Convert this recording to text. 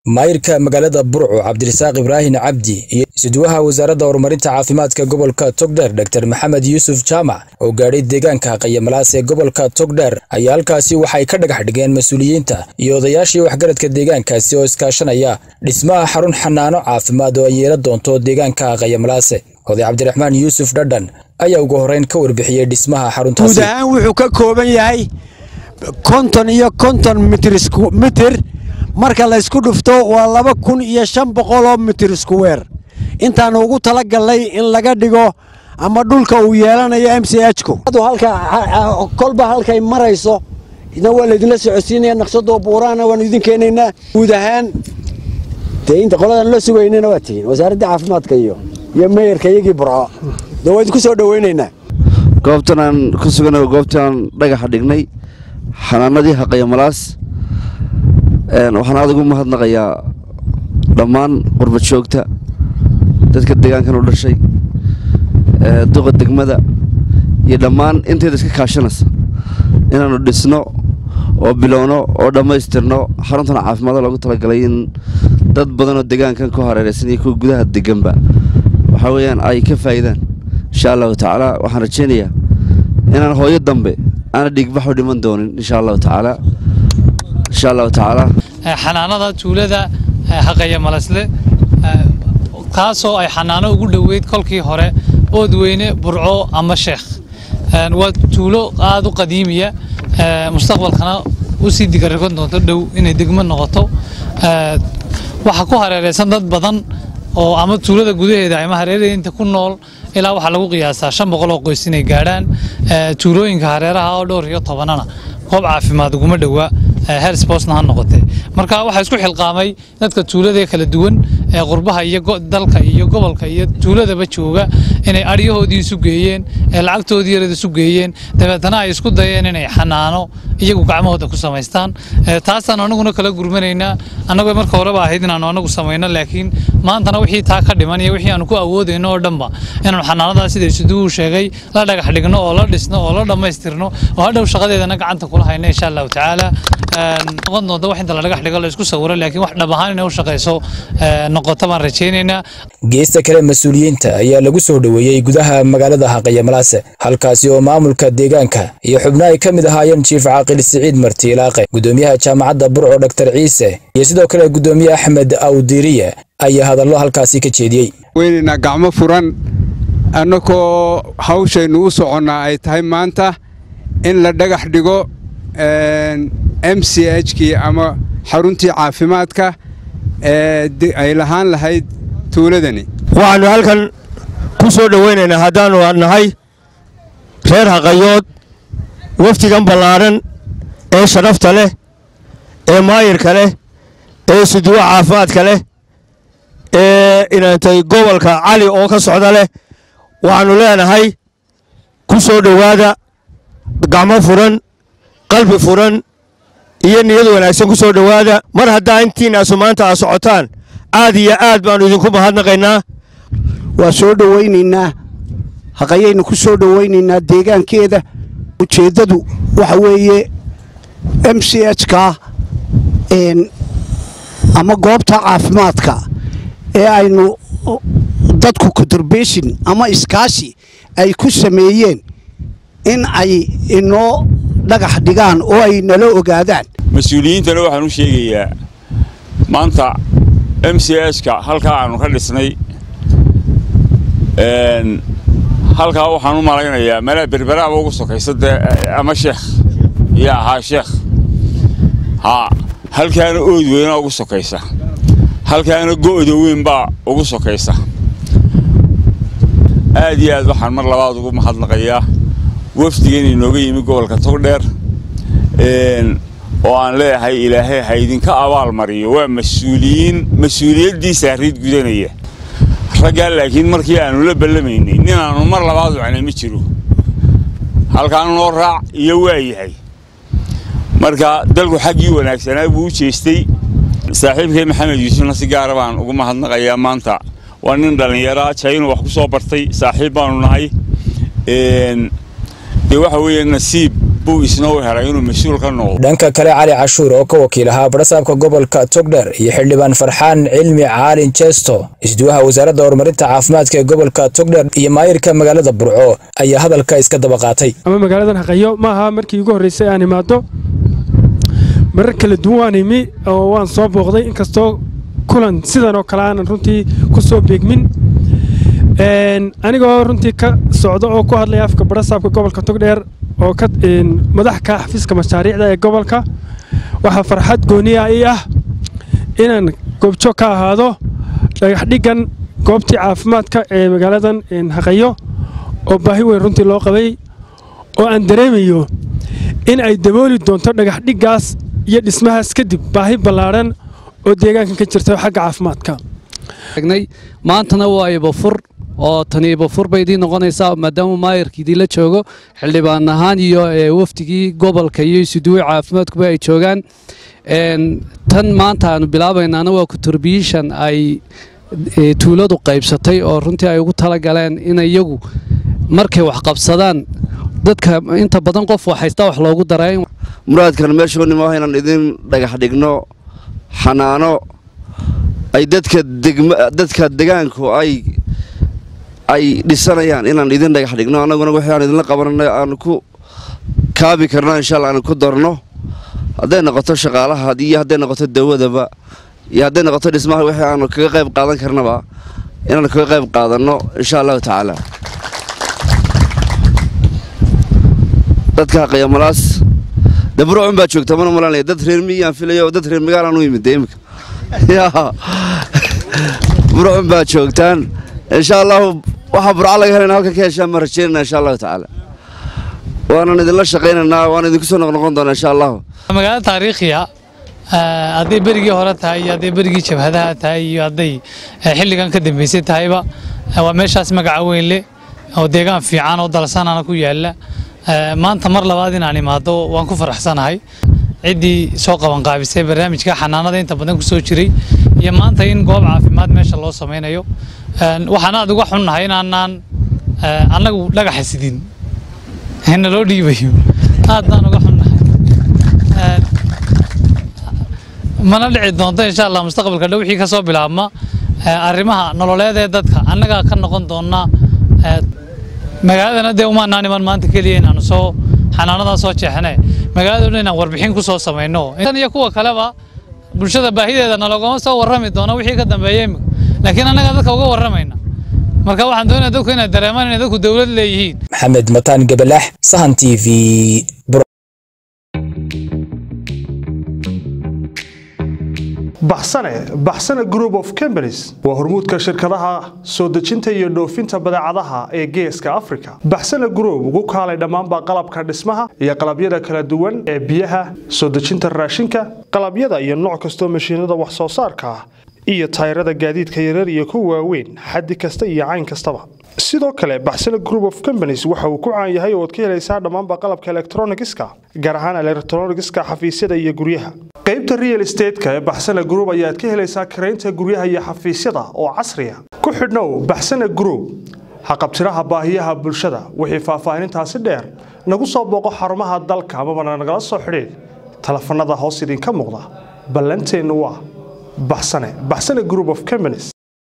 maayirka magaalada burco cabdirasaaq ibraahin cabdi iyo isuduwaha wasaaradda horumarinta caafimaadka gobolka togdheer dor maxamed yuusuf jaamac oo gaadhay deegaanka qayamalaas ee gobolka togdheer ayaa halkaasi waxay ka dhagax dhigeen mas-uuliyiinta iyo odayaashii waxgaradka deegaankaasi oo iskaashanaya dhismaha xarun xanaano caafimaad oo ay yeelan doonto deegaanka qayamalaase oday cabdiraxmaan yuusuf dhadhan ayaa ugu horreyn ka warbixiyey dhismaha xaruntaasi guud ahaan wuxuu ka kooban yahay konton iyo konton mitir marka laysku dhufto waa laba kun iyo shan boqoloo mitir iskuweer intaanu ugu tala gallay in laga dhigo ama dhulka uu yeelanayo m c hku kolba halkay marayso idna waa laydinla socodsiinaya naqshadoo buuraana waanu idin keenaynaa guud ahaan dee inta qoladan la sugaynana waa tihiin wasaaradda caafimaadka iyo iyo meeyarka iyagii burco dee waa idinku soo dhowaynaynaa goobtan aan ku sugana goobtaan dhagaxa dhignay xanaanadii haqayamalaas waxaan adag u mahadnaqayaa dhammaan qurbad joogta dadka deegaankan u dhashay duqa degmada iyo dhammaan inteeda iska kaashanaysa inaannu dhisno oo bilowno oo dhammaystirno xaruntan caafimaada loogu talagalay in dad badanoo deegaankan ku hareeraysan iyo kuwa gudaha deganba waxaa weeyaan ay ka faa'idaan insha allahu tacaala waxaan rajaynayaa inaan hooyo dambe aana dhiigbaxu dhiman doonin insha allahu tacaala insha allahu tacaala xanaanada tuulada haqaya malasle kaasoo ay xanaano ugu dhoweyd kolkii hore oodweyne burco ama sheekh waa tuulo aada u qadiimiya mustaqbalkana u sii digarikon doonto dhow inay degmo noqoto waxaa ku hareeraysan dad badan oo ama tuulada gudaheeda ama hareerainta ku nool ilaa waxaa lagu qiyaasaa shan boqol oo qoys inay gaadhaan tuulooyinka hareeraha oo dhowr iyo tobanana goob caafimaad uguma dhowaa hersbosna ha noqotee marka waxaa isku xilqaamay dadka tuulada kala duwan ee qurbaha iyo dalka iyo gobolka iyo tuuladaba jooga inay adhyahoodii isu geeyeen ee lacagtoodii yarada isu geeyeen dabeetana ay isku dayeen inay xanaano iyagu gacmahooda ku samaystaan taasaan anaguna kala gurmanaynaa annagoo marka horeba ahayd inaanu anagu samayno laakiin maantana wixii taa ka dhiman iyo wixii aanu ku awoodayno oo dhanba inaanu xanaanadaas sida isuduwu sheegay la dhagax dhigno oo la dhisno oo la dhammaystirno oo hadhow shaqadeedana gacanta kula hayno insha allahu tacaala noqon doonta wax inta la dhagax dhigo la isku sawiro laakiin wax dhab ahaan inay u shaqayso noqoto baan rajaynaynaa geesta kale mas-uuliyiinta ayaa lagu soo dhoweeyey gudaha magaalada haqayamalaase halkaasi oo maamulka deegaanka iyo xubno ay ka mid ahaayeen jiif caaqil siciid martiilaaqe gudoomiyaha jaamacadda burco dhaktar ciise iyo sidoo kale gudoomiye axmed awdiriye ayaa hadallo halkaasi ka jeediyey weynaynaa gacmo furan annagoo hawshaynu u soconnaa ay tahay maanta in la dhagax dhigo m c h kii ama xaruntii caafimaadka ee ay lahaan lahayd tuuladani waxaannu halkan ku soo dhowaynaynaa haddaannu nahay reer haqayood wafdigan ballaadhan ee sharafta leh ee maayirka leh ee suduwa caafimaadka leh ee inantay gobolka cali oo ka socda leh waxaannu leenahay ku soo dhowaada gacmo furan qalbi furan iyo niyad wanaagsan ku soo dhowaada mar haddaa intiinaasu maanta aa socotaan aad iyo aad baannu idinku mahadnaqaynaa waa soo dhowaynaynaa haqayaynu ku soo dhowaynaynaa deegaankeeda ujeeddadu waxa weeye m c h ka ama goobta caafimaadka ee aynu dadku contribution ama iskaashi ay ku sameeyeen in ay inoo dhagax dhigaan oo ay nala ogaadaan mas-uuliyiintana waxaan u sheegayaa maanta m c h ka halkaa aanu ka dhisnay halkaa waxaan u malaynayaa malaa berberaaba ugu sokaysa dee ama sheekh iyo ahaa sheekh haa halkaana ood weynaa ugu sokaysa halkaana go'da weyn baa ugu sokaysa aad iyo aad waxaan mar labaad ugu mahadnaqayaa wafdigan inooga yimi gobolka togdheer oo aan leeyahay ilaahay ha idinka abaal mariyo waa mas-uuliyiin mas-uuliyaddii saariid gudanaya raggaa laakiin markii aanu la ballamaynay nin aanu mar labaad wacnay ma jiro halkaan noo raac iyo waa yahay marka dalku xaggii wanaagsanaa buu u jeestay saaxiibkay maxamed yuusufna si gaara baan ugu mahadnaqayaa maanta waa nin dhallinyaraa jaynu wax ku soo bartay saaxiib baanu nahay dee waxa weeye nasiib buu isna u helay inuu mas-uul ka noqdo dhanka kale cali cashuur oo ka wakiil ahaa barasaabka gobolka togdher iyo xildhibaan farxaan cilmi caalin jeesto isduwaha wasaaradda horumarinta caafimaadka ee gobolka togdher iyo maayirka magaalada burco ayaa hadalka iska daba qaatay ama magaaladan haqayo ma aha markii ugu horreysay aan imaado marar kala duwan waan imi oo waan soo booqday inkastoo kulan sidan oo kale aanan runtii ku soo beegmin anigoo runtii ka socda oo ku hadlaya afka barasaabka gobolka togdheer oo ka madax ka xafiiska mashaariicda ee gobolka waxaa farxad gooniya ii ah inaan goobjoog ka ahaado dhagaxdhigan goobtii caafimaadka ee magaaladan haqayo oo baahi weyn runtii loo qabay oo aan dareemayo in ay dabooli doonto dhagaxdhiggaas iyo dhismahaas kadib baahi ballaadhan oo deegaankan ka jirta xagga caafimaadka maantana waa ibafur oo tani ibafur bay idiin noqonaysaa maadaama maayarka idiinla joogo xildhibaan ahaan iyo wafdigii gobolka iyo isuduwe caafimaadkuba ay joogaan tan maanta aanu bilaabaynaana waa kuturbiishan ay tuuladu qaybsatay oo runtii ay ugu talagaleen in iyagu markay wax qabsadaan dadka inta badan qof waxhaysta wax loogu daray muraadkan meesha nimo inaan idin dhagax dhigno xanaano ay dadka dadka degaanku ay ay dhisanayaan inaan idin dhagax dhigno annaguna wixii aan idinla qabanana aan ku kaabi karno insha alla aan ku darno hadday noqoto shaqaalaha iyo hadday noqoto dawadaba iyo hadday noqoto dhismaha wixii aanu kaga qayb qaadan karnaba inaan kaga qayb qaadanno insha allahu tacaala dadka haqayamalaas dabruucun baa joogta mana malanaya dad reer miyaan filayo dad reer magaalaan u yimid imika burcun baa joogtaan insha allahu waxaa burco laga helana halkan ka heshaan baan rajeynana insha allahu tacaala waanan idinla shaqaynaynaa waan idinku soo noqnoqon doonaa insha allahu magaalo taariikhiya hadday berigii hore tahay iyo hadday berigii jabhadaha tahay iyo hadday xilligan ka dambeysay tahayba waa meeshaas magaca weyn leh oo deegaan fiican oo dalsanana ku yaala maanta mar labaad inaan imaado waan ku faraxsanahay ciddii soo qabanqaabisay barnaamijka xanaanada inta badan ku soo jiray iyo maanta in goob caafimaad meesha loo samaynayo waxaan aad uga xunnahay inaanaan annagu dhagaxa sidin na loo dhiibayo aad baan uga xunnahay mana dhici doonto insha allah mustaqbalka dhow wixii ka soo bilaabma arrimaha nololeed ee dadka annagaa ka noqon doona magaaladana dee umaanaan iman maanta keliya inaanu soo xanaanadaa soo jeexne magaalada dhan inaan warbixin ku soo samayno tan iyo kuwa kaleba bulshada baahideeda nalagoma soo warrami doono wixii ka dambeeya imika laakiin annagaa dadka uga warramayna marka waxaan doonaya dadku inay dareemaan inay dadku dowlad leeyihiin maxamed mataan gabalax sahan t v baxsane baxsane group of companies waa hormuudka shirkadaha soo dejinta iyo dhoofinta badeecadaha ee geeska africa baxsane group ugu kaalay dhammaanba qalabka dhismaha iyo qalabyada kala duwan ee biyaha soo dejinta raashinka qalabyada iyo nooc kastoo mashiinada wax soo saarka ah iyo tayrada gaadiidka yarar iyo kuwa waaweyn xaddi kasta iyo cayn kastaba sidoo kale baxsane group of companies waxa uu ku caan yahay oo ad ka helaysaa dhammaanba qalabka elektronigiska gaar ahaan elektronigiska xafiisyada iyo guryaha qaybta real estateska ee baxsane group ayaad ka helaysaa karaynta guryaha iyo xafiisyada oo casriya ku xidhnow baxsane group haqabtiraha baahiyaha bulshada wixii faahfaahinintaasi dheer nagu soo booqo xarumaha dalka amabana nagala soo xidhiid telefanada hoos idinka muuqda ballanteennu waa baxsane baxsane group of companies